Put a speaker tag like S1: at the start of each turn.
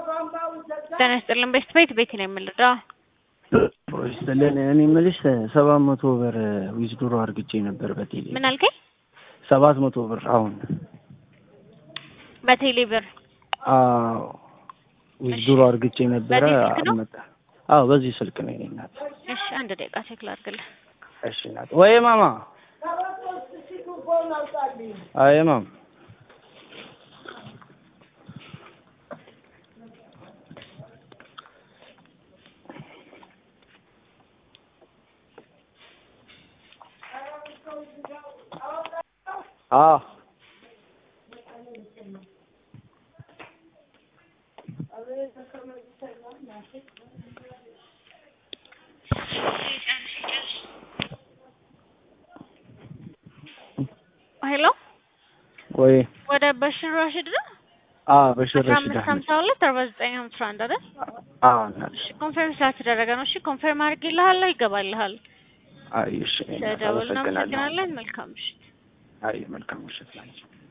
S1: ጤና ይስጥልን። ቤት ቤት ቤት ነው የምልደው።
S2: ይስጥልን። እኔ የምልሽ ሰባት መቶ ብር ዊዝድሮ አርግቼ ነበር በቴሌ
S1: ምን አልከኝ?
S2: ሰባት መቶ ብር አሁን
S1: በቴሌ ብር
S2: አዎ ዊዝድሮ አርግቼ ነበረ
S1: በዚህ ስልክ ነው?
S2: አልመጣ አዎ በዚህ ስልክ ነው የኔ እናት
S1: እሺ፣ አንድ ደቂቃ ቼክ ላድርግልህ።
S2: እሺ እናት ወይ ማማ አይ ማም አዎ
S1: ሄሎ፣
S2: ወይ
S1: ወደ በሽር ራሽድ ነው
S2: አዎ በሽር
S1: አስራ
S2: ረሽድ
S1: አምስት
S2: አህመድ
S1: ሀምሳ ሁለት አርባ ዘጠኝ ሀምሳ አንድ አይደል?
S2: አዎ እናት
S1: እሺ፣ ኮንፈርም ስላልተደረገ ነው። እሺ፣ ኮንፈርም አድርጌልሃለሁ፣ ይገባልሃል።
S2: አይ እሺ እናት
S1: ስለደወልን
S2: አመሰግናለሁ
S1: እናመሰግናለን። መልካም ምሽት።
S2: አይ መልካም ምሽት ላንቺ